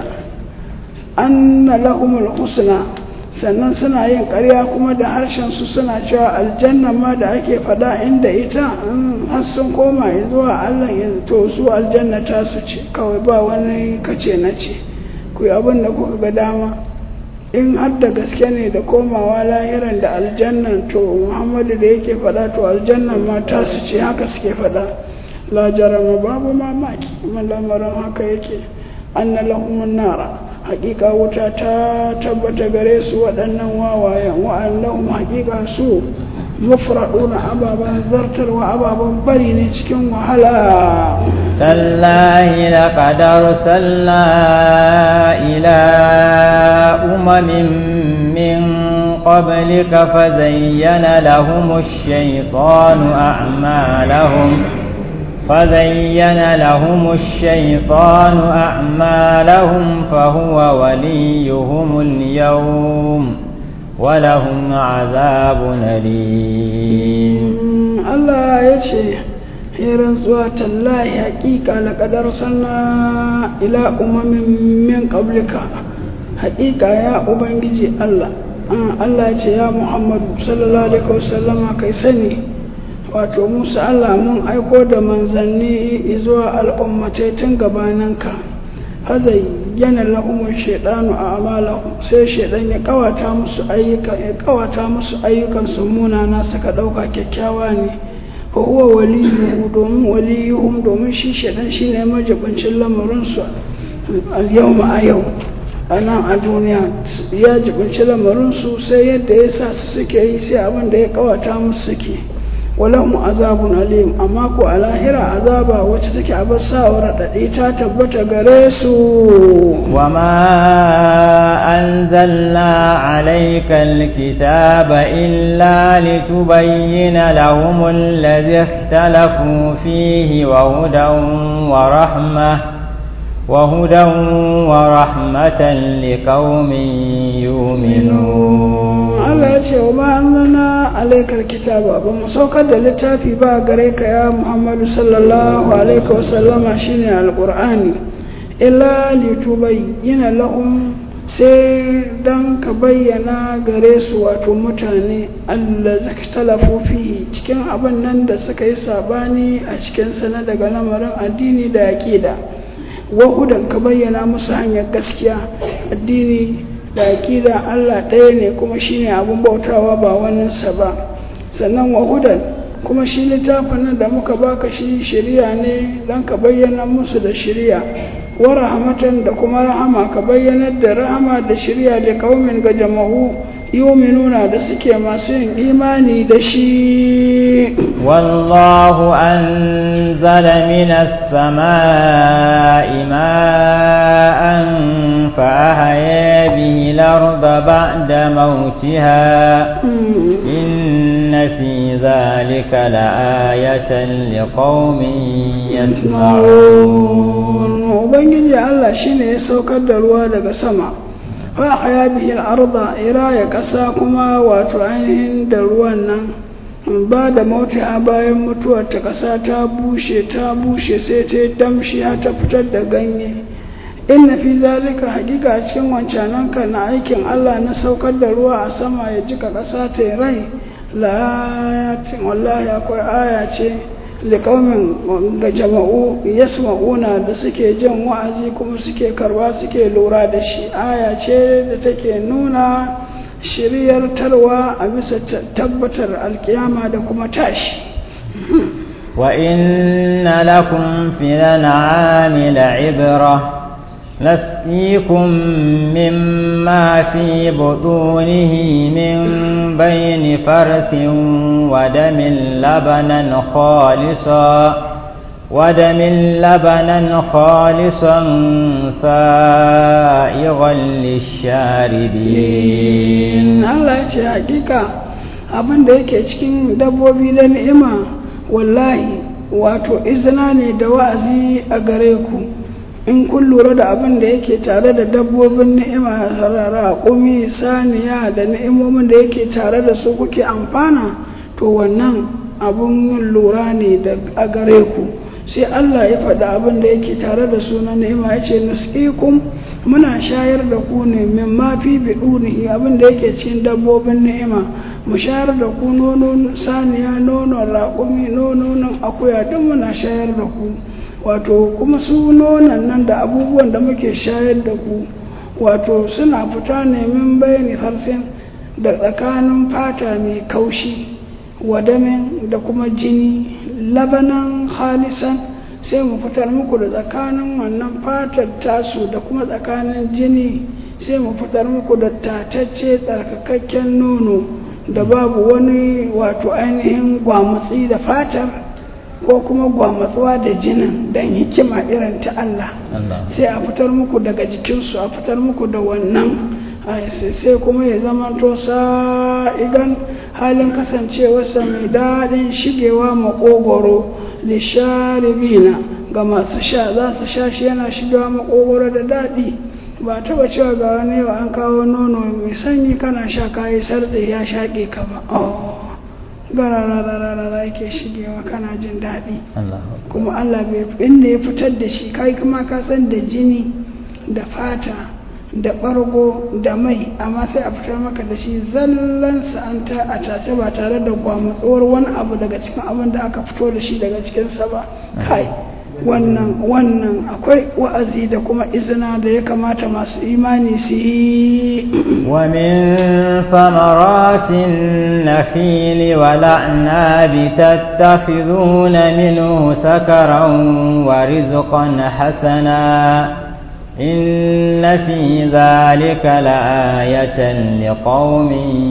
anna lahumul husna sannan suna yin ƙarya kuma da harshen su suna cewa aljanna ma da ake faɗa inda ita har sun koma zuwa Allah yanzu to su aljanna ta su ce kawai ba wani kace na ce ku yi abin da kuka ga dama in har da gaske ne da komawa lahiran da aljannan to muhammadu da yake faɗa to aljannan ma ta su ce haka suke faɗa la jarama babu mamaki lamarin haka yake anna lahumun nara hakika wuta ta tabbata gare su waɗannan wawayen wa'annahum hakika su mufraduna ababen zartarwa ababen bari ne cikin wahala tallahi laqad arsalna ila umamin min qablika fazayyana lahum ash-shaytanu a'malahum فزين لهم الشيطان أعمالهم فهو وليهم اليوم ولهم عذاب أليم الله يشي hirin zuwa tallahi haƙiƙa laƙadar sana ila umamin min ƙablika haƙiƙa ya ubangiji Allah Allah ce ya Muhammadu sallallahu alaihi wasallama kai sani wato musa Allah mun aiko da manzanni zuwa al'ummatai tun gabaninka hazai yana lahumun shaidanu a amalahu sai shaidan ya kawata musu ayyuka ya kawata musu ayyukan su munana suka dauka kyakkyawa ne fa huwa waliyuhu domin waliyuhum domin shi shaidan shine majibincin lamarin su al yawma a yau a nan a duniya ya jibinci lamarin su sai yadda ya sa su suke yi sai abin da ya kawata musu suke walahum azabun alim amma ko a lahira azaba wacce take a bar sawar raɗaɗi ta tabbata gare su wa ma anzalna alayka alkitaba illa litubayyana lahum alladhi ikhtalafu fihi wa hudan wa rahmah وهدى ورحمة لقوم يؤمنون Allah ya ce wa ma anzalna alaikal kitaba ba mu saukar da littafi ba gare ka ya Muhammadu sallallahu alaihi wa sallama shine alqur'ani illa litubayyana lahum sai dan ka bayyana gare su wato mutane Allah talafu fi cikin abin nan da suka yi sabani a cikin sana daga lamarin addini da aqida wahudan ka bayyana musu hanyar gaskiya addini da aƙida Allah ɗaya ne kuma shine abin bautawa ba waninsa ba sannan wahudan kuma shi littafin nan da muka baka shi shari'a ne don ka bayyana musu da shari'a wa rahmatan da kuma rahama ka bayyanar da rahama da shari'a da kaumin ga jama'u yuminuna da suke masu yin imani da shi والله أنزل من السماء ماء فأحيا به الأرض بعد موتها إن في ذلك لآية لقوم يسمعون وبنجي الله شيني يسوكر دروا daga sama fa haya bihi al-arda iraya kasa kuma wato ainihin da ruwan nan ba da mauta bayan mutuwar ta kasa ta bushe ta bushe sai ta yi damshi ya ta fitar da ganye inna fi zalika hakika a cikin wancananka na aikin Allah na saukar da ruwa a sama ya jika kasa ta yi rai la wallahi akwai aya ce liƙaumin ga jama'u yasma'una da suke jin wa'azi kuma suke karba suke lura da shi aya ce da take nuna shiryar tarwa a bisa tabbatar alkiyama da kuma tashi وإن لكم في الأنعام لعبرة نسقيكم مما في بطونه من بين فرث ودم لبنا خالصا ودم لبنا خالصا سائغا للشاربين Allah ya ce hakika abin da yake cikin dabbobi da ni'ima wallahi wato izina ne da wa'azi a gare ku in kun lura da abin da yake tare da dabbobin ni'ima raƙumi saniya da ni'imomin da yake tare da su kuke amfana to wannan abin yin lura ne a gare ku sai Allah ya faɗi abin da yake tare da su na ni'ima ya ce nusqikum muna shayar da ku ne min ma fi bidunihi abin da yake cikin dabbobin ni'ima mu shayar da ku nonon saniya nonon raƙumi nonon akuya duk muna shayar da ku wato kuma su nonon nan da abubuwan da muke shayar da ku wato suna fita ne min bayani harsin da tsakanin fata mai kaushi wadamin da kuma jini labanan halisan sai mu fitar muku da tsakanin wannan fatar tasu da kuma tsakanin jini sai mu fitar muku da tatacce tsarkakakken nono da babu wani wato ainihin gwamutsi da fatar ko kuma gwamatsuwa da jinin don hikima irin ta Allah sai a fitar muku daga jikinsu a fitar muku da wannan sai kuma ya zama to sa'igan halin kasancewarsa mai daɗin shigewa makogoro lisharibina ga masu sha za su sha shi yana shigewa makogoro da daɗi ba taba cewa ga wani yau an kawo nono mai sanyi kana sha kayi sartse ya shaƙe ka ba gararararara yake shigewa kana jin daɗi kuma Allah bai inda ya fitar da shi kai kuma ka san da jini da fata da ɓargo da mai amma sai a fitar maka da shi zallan sa'anta a tace ba tare da gwamutsuwar wani abu daga cikin abin da aka fito da shi daga cikinsa ba kai wannan wannan akwai wa'azi da kuma izina da ya kamata masu imani su yi wa min samaratin nafili wal a'nabi tattakhiduna minhu sakaran wa rizqan hasana إن في ذلك لآية لقوم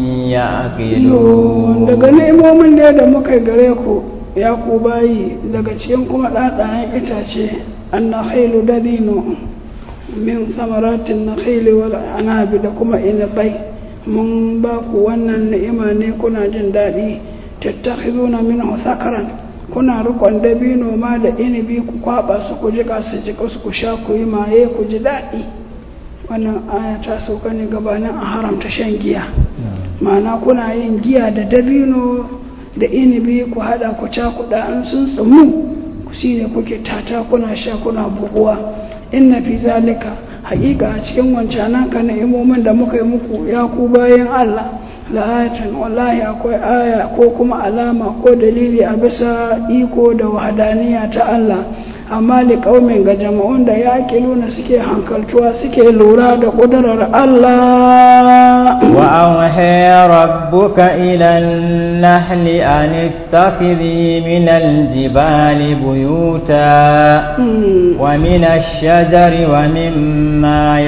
يعقلون daga nemomin da da muka gare ku ya ku bayi daga cikin kuma ɗaɗayen itace an na hailu dabino min samaratin na wal anabi da kuma inabai mun ba ku wannan ni'ima ne kuna jin daɗi tattakhizuna minhu sakaran kuna rikon dabino ma da inibi ku kwaba su ku jika su jika su ku sha ku yi maye ku ji daɗi wannan aya ta sauka ne gabanin a haramta shan giya ma'ana kuna yin giya da dabino da inibi ku haɗa ku cakuɗa an sun tsumu shi ne kuke tata kuna sha kuna buguwa inna fi zalika haƙiƙa a cikin wancanan ka ni'imomin da muka yi muku ya ku bayan Allah la'ayatan wallahi akwai aya ko kuma alama ko dalili a bisa iko da wahadaniya ta Allah amma li qaumin ga jama'un da ya nuna suke hankaltuwa suke lura da ƙudurar Allah wa auha rabbuka ila an-nahli an ittakhidhi min al-jibali buyuta wa min ash-shajari wa mimma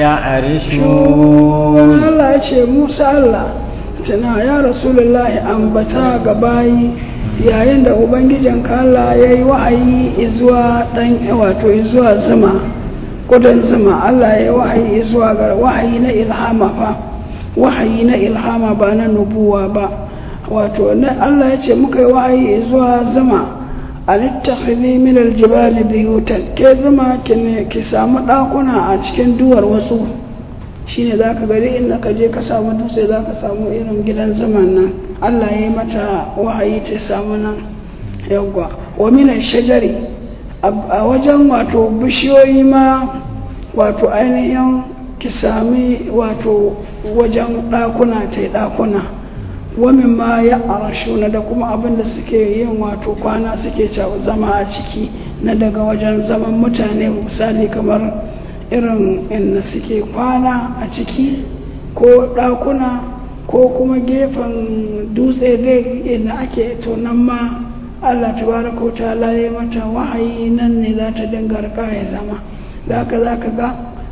ya'rishun Allah ya ce Musa Allah tana ya rasulullahi ambata ga bayi yayin da ubangijin Allah ya yi wa'ayi zuwa dan wato zuwa zuma kudan zuma Allah ya yi wa'ayi zuwa ga wa'ayi na ilhama fa wa'ayi na ilhama ba na nubuwa ba wato Allah ya ce muka yi wa'ayi zuwa zuma alittakhidhi min aljibali biyutan ke zuma ki samu dakuna a cikin duwar wasu shine za ka gari in ka je ka samu dutse za ka samu irin gidan zaman nan allah ya yi mata wahayi ta samu nan yawwa wa minan shajari a wajen wato bishiyoyi ma wato ainihin ki sami wato wajen ɗakuna ta ɗakuna wamin ma ya arashuna da kuma abin da suke yin wato kwana suke zama a ciki na daga wajen zaman mutane misali kamar irin inda suke kwana a ciki ko ɗakuna ko kuma gefen dutse dai inda ake tonan ma Allah tabaraka ta laye mata wahayi nan ne za ta dinga rika ya zama da haka za ka ga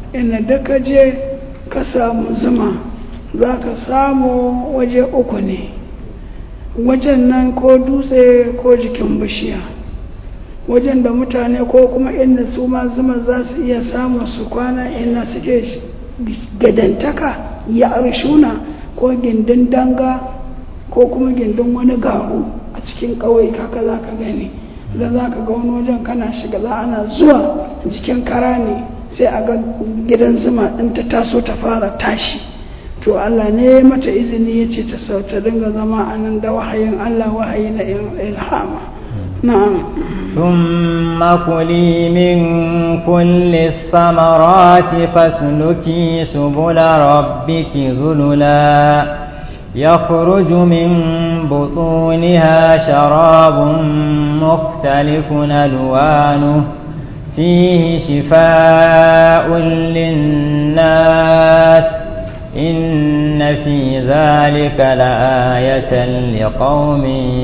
inda da ka je ka samu zuma za ka samu waje uku ne wajen nan ko dutse ko jikin bishiya wajen da mutane ko kuma inda su ma zuma za su iya samun su kwana inda suke gadantaka ya arshuna ko gindin danga ko kuma gindin wani garu a cikin ƙauye kaka za ka gani da za ka ga wani wajen kana shiga za ana zuwa jikin kara ne sai a ga gidan zuma ɗin ta taso ta fara tashi to Allah ne mata izini ya ce ta sauta dinga zama a nan da wahayin Allah wahayi na ilhama na'am ثم كلي من كل الثمرات فاسلكي سبل ربك ذللا يخرج من بطونها شراب مختلف ألوانه فيه شفاء للناس إن في ذلك لآية لقوم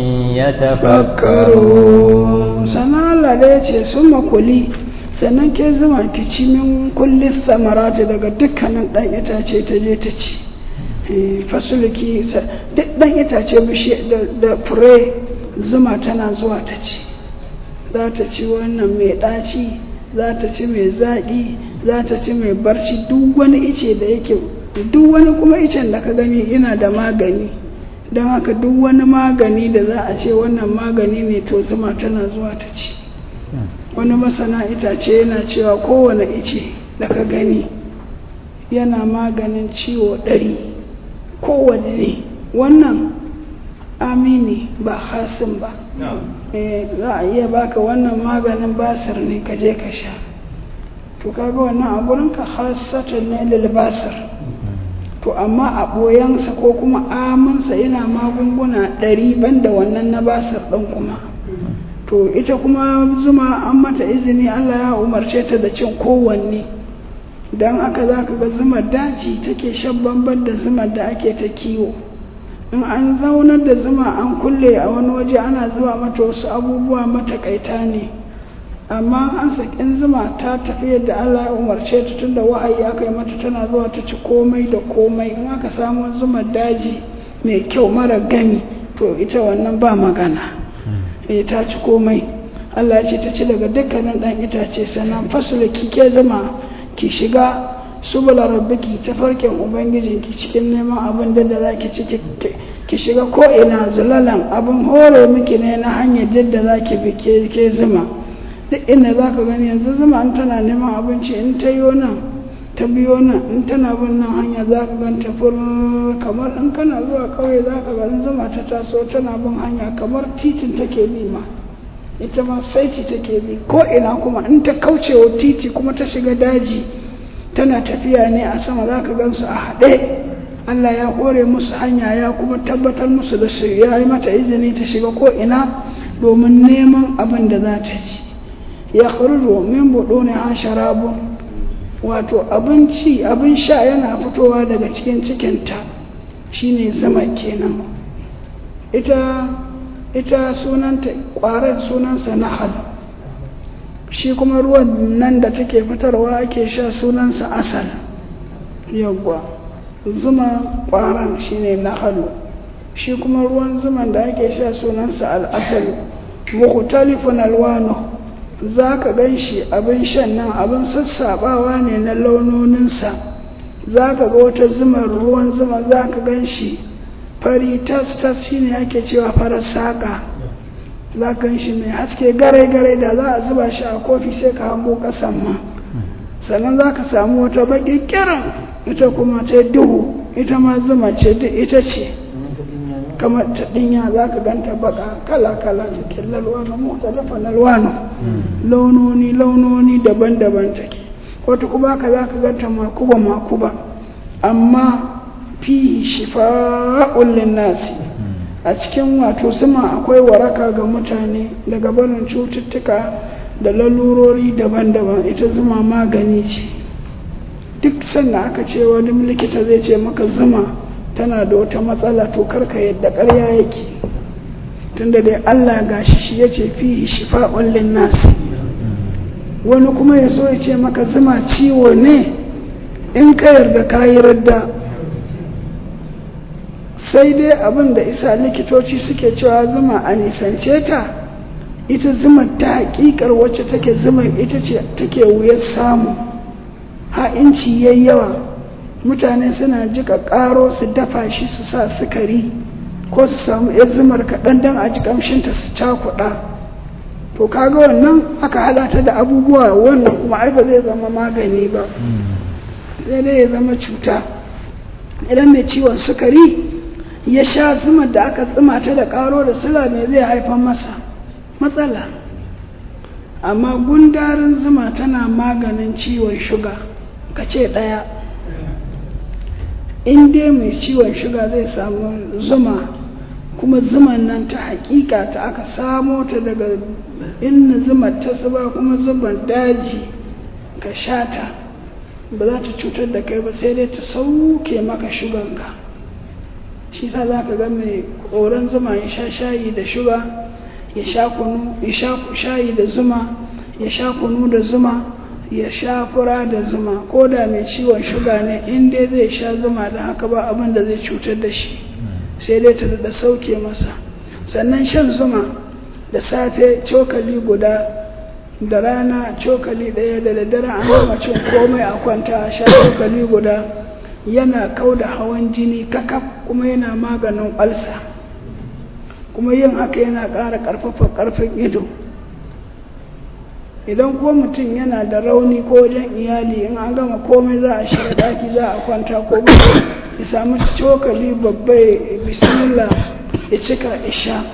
يتفكرون sana Allah da ya ce sun makuli sannan ke zuma ki ci min kulli samarati daga dukkanin ɗan itace ta je ta ci fasulki duk ɗan itace bishe da fure zuma tana zuwa ta ci za ta ci wannan mai ɗaci za ta ci mai zaƙi za ta ci mai barci duk wani ice da yake duk wani kuma icen da ka gani yana da magani don haka duk wani magani da za a ce wannan magani ne to zuma tana zuwa ta ci wani masana itace yana cewa kowane ice da ka gani yana maganin ciwo ɗari kowane ne wannan amini ba hasin ba za a iya baka wannan maganin basir ne ka je ka sha to kaga wannan a gurinka hasatan ne lil basir to amma a ɓoyansa ko kuma amansa yana magunguna ɗari banda wannan na basir ɗin kuma to ita kuma zuma an mata izini Allah ya umarce ta da cin kowanne don aka za ka ga zumar daji take shan bamban da zumar da ake ta kiwo in an zaunar da zuma an kulle a wani waje ana zuwa mata wasu abubuwa matakaita ne amma an sakin zuma ta tafi yadda Allah ya umarce ta tunda wa'ayi aka yi mata tana zuwa ta ci komai da komai in aka samu zumar daji mai kyau mara gani to ita wannan ba magana eh ta ci komai Allah ya ce ta ci daga dukkanin dan itace sannan fasula kike zama ki shiga subula rabbiki tafarkin ubangijinki cikin neman abin da da zaki ci ki shiga ko ina zulalan abin hore miki ne na hanyar da zaki bi ke zuma duk inda za ka gani yanzu zuma in tana neman abinci in ta yi nan ta biyo nan in tana bin nan hanya za ka gan ta fur kamar in kana zuwa kauye za ka gani zuma ta taso tana bin hanya kamar titin take bi ma ita ma saiti take bi ko ina kuma in ta kauce wa titi kuma ta shiga daji tana tafiya ne a sama za ka gansu a haɗe Allah ya kore musu hanya ya kuma tabbatar musu da su ya yi mata izini ta shiga ko ina domin neman abin da za ta ci ya kharuju min buɗo ne an sharabun wato abinci abin sha yana fitowa daga cikin cikinta shine zama kenan ita ita sunanta ƙwarar sunansa nahal shi kuma ruwan nan da take fitarwa ake sha sunansa asal yawwa zuma ƙwaran shine nahalu shi kuma ruwan zuman da ake sha sunansa al'asalu mukhtalifun alwanu za ka gan shi abin shan nan abin sassaɓawa ne na launoninsa za ka ga wata zumar ruwan zuma za ka gan shi fari tas-tas shi ne ake cewa farar saƙa za ka gan shi mai haske garai-garai da za a zuba shi a kofi sai ka hango ƙasan ma sannan za ka samu wata baƙi kiran ita kuma ta duhu ita ma zuma ce ita ce kamar ta dinya za ka ganta baka kala-kala cikin lalwano mutalafa lalwano launoni launoni daban-daban take wata kuma ka za ka ganta makuba-makuba amma fi shifa'un linnasi a cikin wato suma akwai waraka ga mutane daga barin cututtuka da lalurori daban-daban ita zuma magani ce duk sannan aka ce wani likita zai ce maka zuma tana da wata matsala to karka yadda ƙarya yake tunda dai Allah gashi shi ya ce fi shifa'un linnas wani kuma ya so ya ce maka zuma ciwo ne in ka yarda ka yi radda sai dai abin da isa likitoci suke cewa zuma a nisance ta ita zuma ta hakikar wacce take zuma ita ce take wuyar samu ha'inci yayi yawa mutane suna jika karo su dafa shi su sa sukari ko su samu yar zumar kaɗan don a ji ƙamshinta su cakuɗa to kaga wannan aka halata da abubuwa wannan kuma ai ba zai zama magani ba sai dai ya zama cuta idan mai ciwon sukari ya sha zumar da aka tsima ta da karo da sula mai zai haifar masa matsala amma gundarin zuma tana maganin ciwon shuga ka ce ɗaya in dai mai ciwon shuga zai samu zuma kuma zuman nan ta hakika ta aka samo ta daga inna zuma ta zuba kuma zuban daji ka sha ta ba za ta cutar da kai ba sai dai ta sauke maka shuganka shi sa za ka ga mai koren zuma ya sha shayi da shuga ya sha kunu ya sha shayi da zuma ya sha kunu da zuma ya sha fura da zuma ko da mai ciwon shuga ne in dai zai sha zuma da haka ba abin da zai cutar da shi sai dai ta da sauke masa sannan shan zuma da safe cokali guda da rana cokali ɗaya da daddare an gama cin komai a kwanta a sha cokali guda yana kau da hawan jini kakaf kuma yana maganin ƙwalsa kuma yin haka yana ƙara ƙarfafa ƙarfin ido idan kuma mutum yana da rauni ko wajen iyali in an gama komai za a shiga ɗaki za a kwanta ko ya samu cokali babba bismillah ya cika isha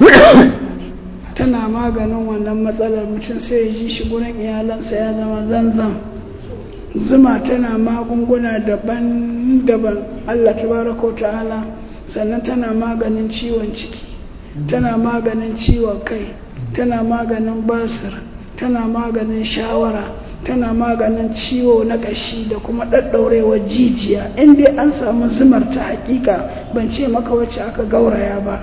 tana maganin wannan matsalar mutum sai ya ji shi gurin iyalansa ya zama zanzan zuma tana magunguna daban-daban Allah tabaraka ta'ala sannan tana maganin ciwon ciki tana maganin ciwon kai tana maganin basir tana maganin shawara tana maganin ciwo na ƙashi da kuma ɗaɗɗaurewar jijiya in dai an samu zumar ta hakika ban ce maka wacce aka gauraya ba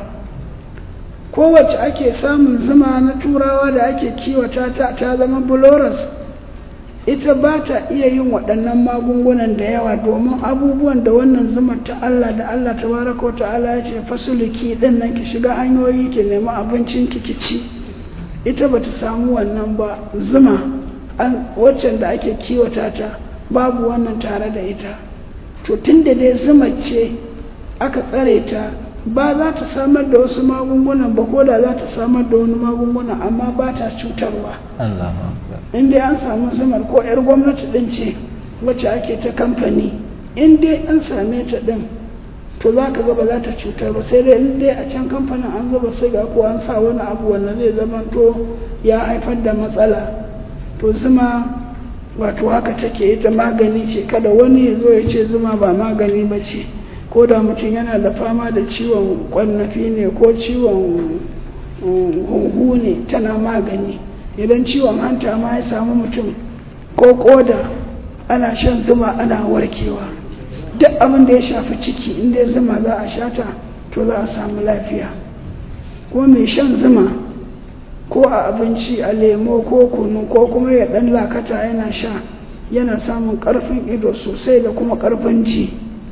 kowace ake samun zuma na turawa da ake kiwata ta ta zama buloras ita ba ta iya yin waɗannan magungunan da yawa domin abubuwan da wannan zumar ta Allah da Allah ta baraka ta'ala ya ce fasuliki ɗin nan ki shiga hanyoyi ki nemi abincin ki ci ita ba ta samu wannan ba zuma waccan da ake kiwata ta babu wannan tare da ita to tun da dai zuma ce aka tsare ta ba za ta samar da wasu magungunan ba ko da za ta samar da wani magunguna amma ba ta cutarwa in dai an samu zumar ko 'yar gwamnati din ce wacce ake ta kamfani in dai an same ta din to za ka ga ba za ta cutar ba sai dai in dai a can kamfanin an zuba siga ko an sa wani abu wanda zai zama to ya haifar da matsala to zuma wato haka take ita magani ce kada wani ya zo ya ce zuma ba magani ba ce ko da mutum yana da fama da ciwon kwannafi ne ko ciwon hunhu ne tana magani idan ciwon hanta ma ya samu mutum ko koda ana shan zuma ana warkewa duk abin da ya shafi ciki inda ya zuma za a shata to za a samu lafiya ko mai shan zuma ko a abinci a lemo ko kunu ko kuma ya dan lakata yana sha yana samun karfin ido sosai da kuma karfin ji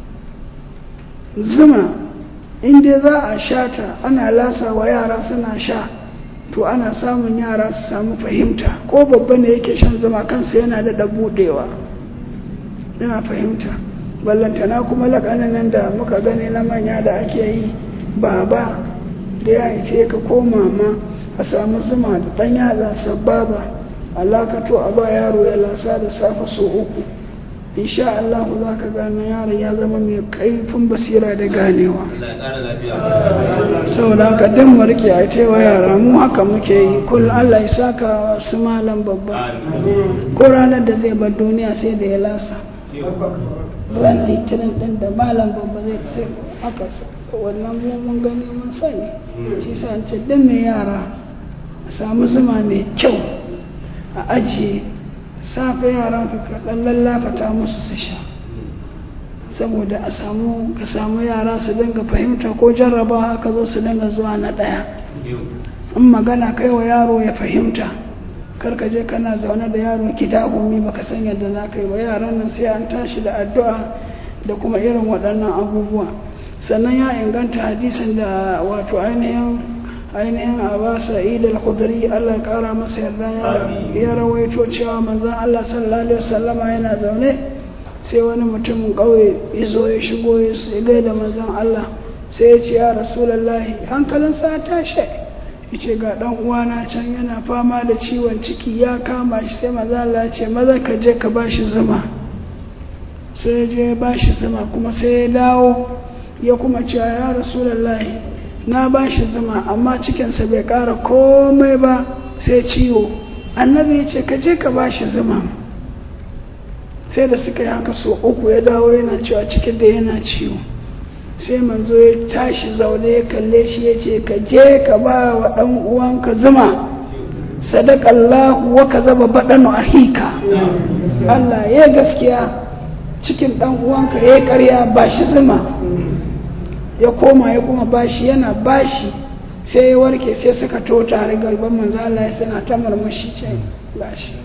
zuma inda za a sha ta ana lasa wa yara suna sha to ana samun yara su samu fahimta ko babba ne yake shan zuma kansa yana da budewa yana fahimta ballantana kuma lakanin nan da muka gani na manya da ake yi baba da ya haife ka ko mama a samu zuma da ɗan yatsa sababa alakato a ba yaro ya lasa da safe so uku insha Allah za ka gane yaron ya zama mai kaifin basira da ganewa saboda haka dan mu rike a cewa yara mu haka muke yi kullum Allah ya saka su malam babba ko ranar da zai bar duniya sai da ya lasa ran litinin din da malam babba zai sai haka wannan mun gani mun sani shi sa ce dan mai yara a samu zuma mai kyau a ajiye safe yaran ka kaɗan lallafata musu su sha saboda a samu ka samu yara su dinga fahimta ko jarraba haka zo su dinga zuwa na ɗaya in magana kai wa yaro ya fahimta kar ka je kana zaune da yaro gida umi baka san yadda za ka yi ba yaran nan sai an tashi da addu'a da kuma irin waɗannan abubuwa sannan ya inganta hadisin da wato ainihin ainihin aba sa'id al-khudri Allah ya kara masa yarda ya rawaito cewa manzon Allah sallallahu alaihi wasallama yana zaune sai wani mutumin ƙauye ya zo ya shigo ya gaida manzon Allah sai ya ce ya rasulullahi hankalinsa ya tashi ya ce ga ɗan uwana can yana fama da ciwon ciki ya kama shi sai manzon Allah ya ce maza ka je ka bashi zuma sai ya je ya bashi zuma kuma sai ya dawo ya kuma ce ya rasulullahi na bashi zuma amma cikinsa bai ƙara komai ba sai ciwo annabi ya ce ka je ka bashi zuma sai da suka yi haka so uku ya dawo yana cewa cikin da yana ciwo sai manzo ya tashi zaune ya kalle shi ya ce ka je ka ba wa ɗan uwanka zuma sadakallahu wa ka zaba baɗanu a hika Allah ya gaskiya cikin ɗan uwanka ya karya ba shi zuma ya koma ya kuma bashi yana bashi sai ya warke sai suka to tare galban manzo Allah ya suna ta murmushi ce gashi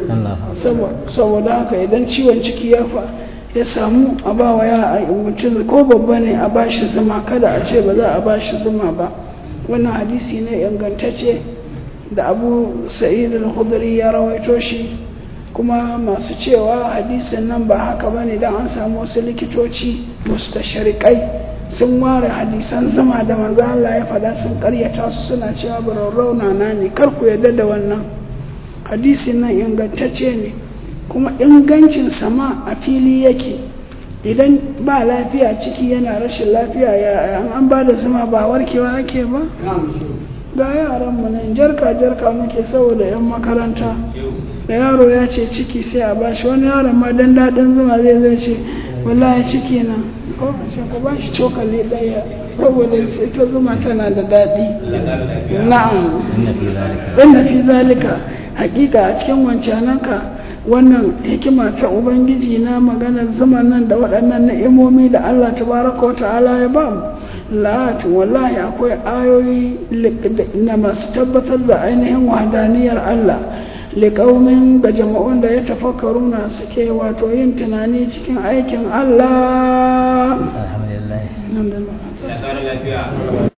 saboda haka idan ciwon ciki ya fa ya samu a ba wa ya mutum ko babba ne a ba shi zuma kada a ce ba za a ba shi zuma ba wannan hadisi ne ingantacce da abu sa'id al-khudri ya rawaito shi kuma masu cewa hadisin nan ba haka ba ne don an samu wasu likitoci mustasharikai sun ware hadisan zuma da manzo Allah ya faɗa sun karyata su suna cewa bararrauna na ne kar ku yarda da wannan hadisin nan ingantacce ne kuma ingancin sama a fili yake idan ba lafiya ciki yana rashin lafiya ya an ba da zuma ba warkewa ake ba ga yaran mu nan jarka jarka muke saboda yan makaranta da yaro ya ce ciki sai a bashi wani yaron ma dan daɗin zuma zai zai ce wallahi ciki na ko ku ba shi cokali ɗaya saboda ita zuma tana da daɗi na'am inna fi zalika hakika a cikin wancananka wannan hikima ta ubangiji na maganar zuma nan da waɗannan ni'imomi da Allah tabaraka wa ta'ala ya ba mu la'atu wallahi akwai ayoyi na masu tabbatar da ainihin wahdaniyar Allah liƙaumin ga jama'un da ya tafakkaruna suke wato yin tunani cikin aikin Allah. alhamdulillah